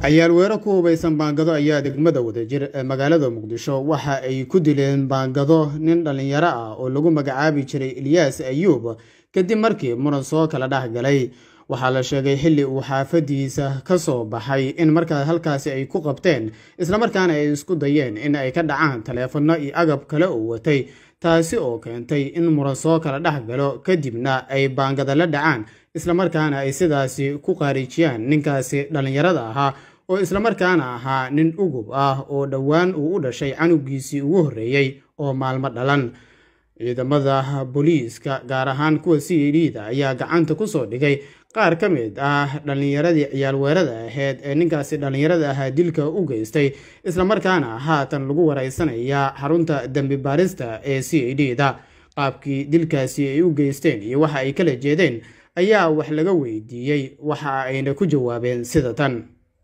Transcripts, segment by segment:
ciyaalweero ku hubaysan baangado ayaa degmada wadajir ee magaalada muqdisho waxa ay ku dileen baangado nin dhallinyaro ah oo lagu magacaabi jiray ilyaas ayuub kadib markii muran soo kala dhex galay waxaa la sheegay xilli uu xaafadiisa ka soo baxay in markaas halkaasi ay ku qabteen islamarkaana ay isku dayeen in ay ka dhacaan taleefanno iyo agab kale oo watay taasi oo keentay in muran soo kala dhex galo kadibna ay baangada la dhacaan islamarkaana ay sidaasi ku qaarijiyaan ninkaasi dhallinyarada ahaa oo islamarkaana ahaa nin ugub ah oo dhowaan uu u dhashay canugiisii ugu horreeyey oo maalmo dhalan ciidamada booliiska gaar ahaan kuwa c a d da ayaa gacanta kusoo dhigay qaar ka mid ah dhallinyaradii ciyaalweerada aheyd ee ninkaasi dhallinyarada ahaa dilka u geystay islamarkaana haatan lagu wareysanaya xarunta dembi baarista ee c a d da qaabkii dilkaasi ay u geysteen iyo waxa ay kala jeedeen ayaa wax laga weydiiyey waxa ayna ku jawaabeen sida tan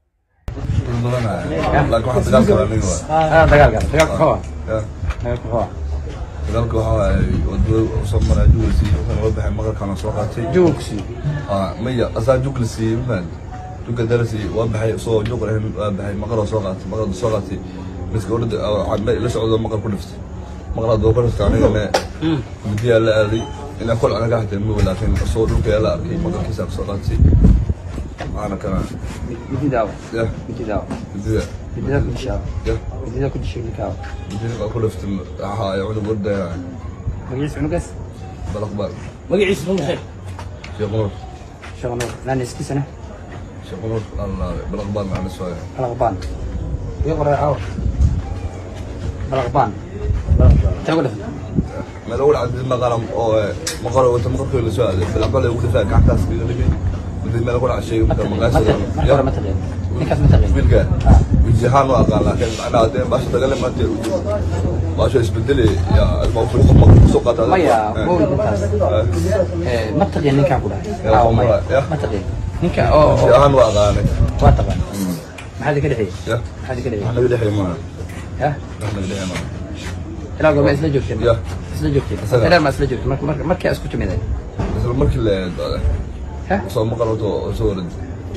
dagaalka waxa waaye wadada soo maraa juglasi wuxuuna la baxay maqalkaana soo qaatay juugsi maya asaa juglasi mafahad jugga darasi waa baxay isagoo juq lahayn waa baxay maqaloo soo qaatay maqalada soo qaatay miska orada la socdo maqal ku dhiftay maqalaad waa ku dhiftay anigana midiyaa la aaday inaa kol anaga xatay ma laakiin isagoo dhulka yaa la arkay maqalkiisa soo qaatay waxaana kana mididaawa ya mididaawa midida midida ku dishaa ya midida ku dishay ninkaawa midida waa ku dhiftay waxaa cunug ordaya magaciisa cunugaas balaqbaal magaciisa ruuxe sheekh nuur sheekh nuur naaniskiisana sheekh nuur balaqbaal macna soo balaqbaan iyo qoray caawa balaqbaan intee ku dhafan meel ugu dhacday maqalam oo maqaro wata maqarkii la soo aaday balaqbaal ugu dhifaa gacantaas kaga dhigay mid meel ugu dhacay sheegay marka maqaasada marka hore ma taqeen ninkaas ma taqeen wiilka wijahaan waa aqaan laakiin macnaha hadee baasha dagale maanta baasha isbedeli yaa ma fuliq ma soo qaata maya wowi ninkaas ma taqeen ninkaan ku dhahay caawa maya ma taqeen ninka oo oo- wijahaan waa aqaanay waa taqaan maxaa idinka dhexeeyey ya maxaa idinka dhexeeyey wax naga dhexeey maaha ya wax naga dhexeey maaha ilaa goorma isla joogteen Ya. isla joogteen Isaga. ilaa ma isla joogteen marka marka markaa isku timideen isla markii la ha soo maqal wato soo wareed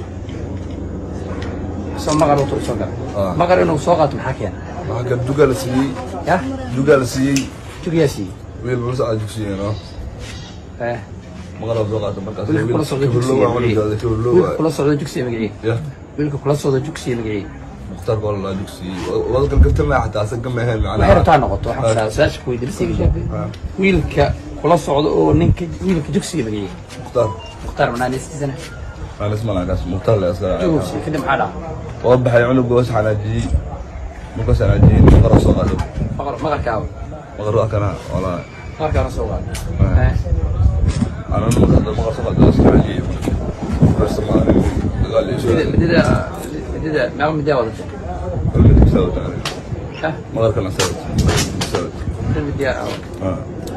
soo maqar uu soo gala Ah. maqar inuu soo qaato maxaa keena waxaa ka dugaa la siiyey ya dugaa la siiyey jugiyaa siiyey wiil bulus aa dugsiiyeen oo Eh, maqaloo soo qaata markaas wiilka kula socda kibirlo jugsiga waa magacii kibirlo wiilka kula socda jugsiga magacii ya wiilka kula socda jugsiga magacii mukhtaar baa la dugsiiyey wada galgaftamaya xataa asaga kama ahayn waxay rabtaa noqoto waxaan ku dhahaa su-aasha ku weydiinaysa sheegay Ah. wiilka kula socda oo ninka wiilka jugsiga magacii mukhtaar mukhtaar manaanistiisana aan ismalakaas mukhtaar le asaga jugsi kadib maxaa dhaca waa baxay cunuga was xanaajiyey markaas xanaajiyey maqara soo qaado maqar maqarkaawa maqar waa kana walaa maqarkaana soo qaado Ah. Eh, anana maqar maqar soo qaado xanaajiyey first ma dagaal isu midida midida midida meeqa midaa wadatay mid sawta ha maqar kana sawta sawta mid midaa ah ah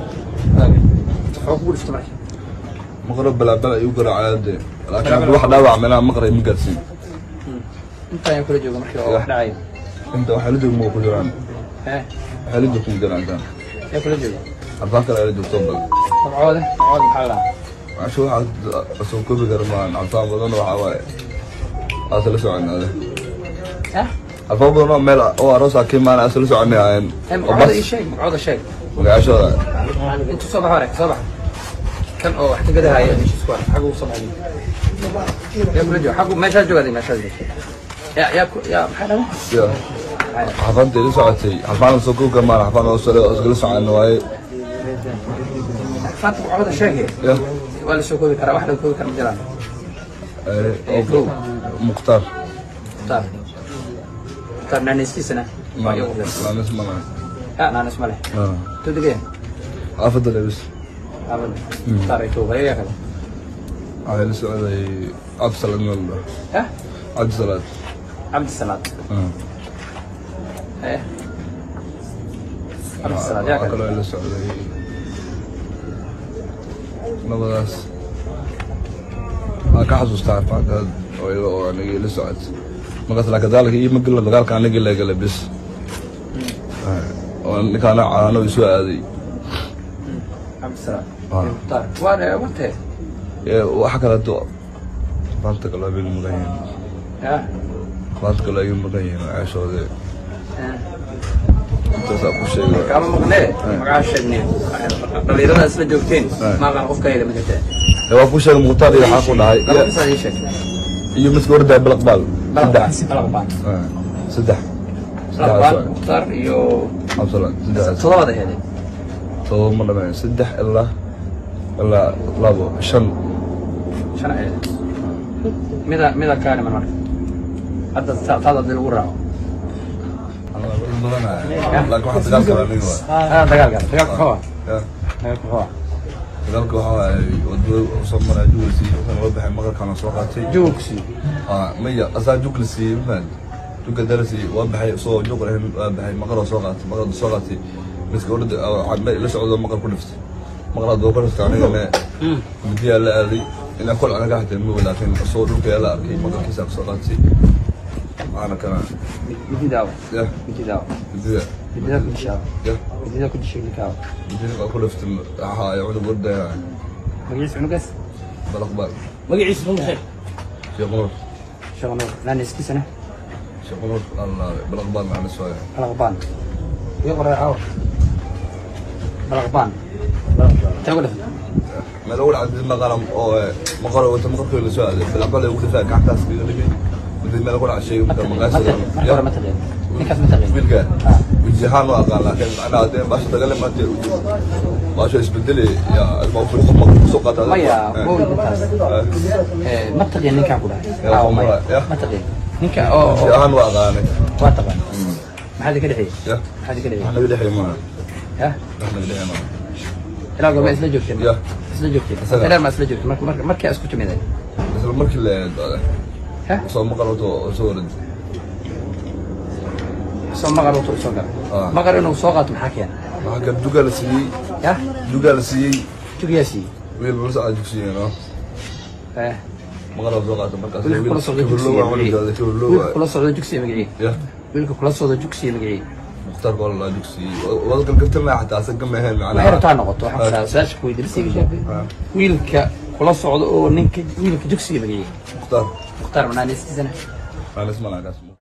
wuxuu kugu dhiftay marka maqar balaabal ayuu garaacay laakiin wax dhaawac meelaha maqar ay ma gaarsiin inta ayaan kula jooga markii oo wax dhacayo inta waxaa la joogma ku jiraan eh waxaa la joogma jiraan intaan ayaa kula jooga arbaan kale ay la joogto bal magacooda magacooda maxaa la dhahaa عشان واحد أصلا كوبي قرمان عطان بدون وحواي هذا اللي سوينا ha الفوق بدون ميل هو راسا كيما أنا أصلا سوينا يعني Eh, magacooda ii sheeg magacooda sheeg وقعشوا intu soo bax hore soo bax kan oo wax ka gadahaya meesha isku arka xaguu soo baxay yaa kula jooga xaguu meeshaa joogaaday meeshaa yaa yaa ku- yaa maxaa dhahay يا حفان تيجي سويتي حفان سوكو كمان حفان أصلا أصلا سوينا واي faanta magacooda sheegay يا waa la soo koobi karaa wax la koobi kara ma jiraan أوكي مختار mukhtaar mukhtaar naanistiisana ما waa iyagu لا نسمع ya naanis ma leh آه tuu degaya أفضل بس abad mukhtaar ay tuuga ayagaa kale هاي السؤال عبد السلام والله ha عبد السلام cabdi salaad آه eh cabdi salaad yaa kale كله السؤال nabadaas waan ka xasuustaa arfaankaad oo iyada oo anigii la socod markaas laakiin dagaalka iyo magala dagaalka anigii la gala bis oo ninkaana caano isu aaday cabdi salaad Ah. mukhtaar waa warte Ee, waxa kaleeto maanta kale waa bil mudan yihiin ya maanta kale ay maqan yihiin ceeshooda intaasaa ku sheegay kaama maqnee magaca sheegnay dhalinyarada isla joogteen maaqan qofka hela ma jirta Ee, waa ku sheegay mukhtaar iyo waxaa ku dhahay iyo- labadiisaa ii sheeg iyo midka ordaa balaqbaal balaqbaan saddex balaqbaan Ah, saddex balaqbaan mukhtaar iyo absalan saddex todobada heeday todoba ma dhameen saddex ilaa ilaa labo shan shan heeday mida mida kaa dhiman marka hadda ta- taada hadii lagu raaco laakiin waxaa dagaal kala aniga waa ah dagaalka dagaalka xoo Ya, dagaalka xoo dagaalka waxaa waaye wadada usoo maraa juglasi waxaan uga baxay maqalkaana soo qaatay joogsi Ah, maya asaa juglasi mafahant jugga darasi waa baxay usoo juqr ahayn waa baxay maqaloo soo qaatay maqal soo qaatay midka orada la socdo maqal ku dhiftay maqalaad boo ku dhiftay anigana midiyaa la aaday inaan kol anaga xatay ma laakiin asoo dhulka yaa la arkay maqalkiisa soo qaatay maana kana midi daawo ya midi daawo midida midida ku dishaa ya midida ku dishay nikaawo midida ku dhiftay waxaa ay cunug ordaya magaciisa cunugaas balaqbaal magaciisa run sheeg sheekh nur sheekh nuur naaniskiisana sheekh nur allah balaqbaal macna sooya balaqbaan iyo qoray caawa balaqbaan tee ku dhifan meel ugu dhacday maqalam oo maqaro wata maqarkii la soo aaday balaqbaal ugu dhifaa gacantaas kaga dhigay midid meel ugu dhacay sheegay marka maqaasada marka hore ma taqeen ninkaas ma taqeen wiilka wajahaan waa aqaan laakiin macnaha haddee baasha dagale maantee baasha isbedeli yaa ilmaa qof maqal kusoo qaata maya mowl ninkaas Eh, ma taqeen ninkaan ku dhahay Ya, caawa maya ya. ma taqeen ninka oo oo- wajahaan waa aqaanay waa taqaan maxaad ka dhexeeyey ya maxaad ka wax dhexeeyey naga dhexeey maaha ya wax naga dhexeey maaha ilaa goorma isla joogteen Ya. isla joogteen Isaga. dheer ma isla joogteen marka marka markii isku timideen isla markii la ha soo maqal wato soo wareed soo maqar wuxuu soo galay Ah. maqar inuu soo qaato maxaa keena waxaa kale dugaa la siiyey ya dugaa la siiyey jugiyaasi wiil bala socda dugsiga no eh maqal soo qaata markaas wiilka kula socda kibrlo jugsiga waa cunugaada kibrlo wiilka kula socda jugsiga magacii ya wiilka kula socda jugsiga magacii mukhtaar koola laa dugsiye wadalkan kaftamaya xataa asaga ma ahayn waxay rabtaa noqoto waxaan kuraa su-aasha ku weydiin siiga jawaabay wiilka kula socda oo ninka wiilka jugsiga magacii mukhtaar mukhtaar manaanistiisana maalis malaagaas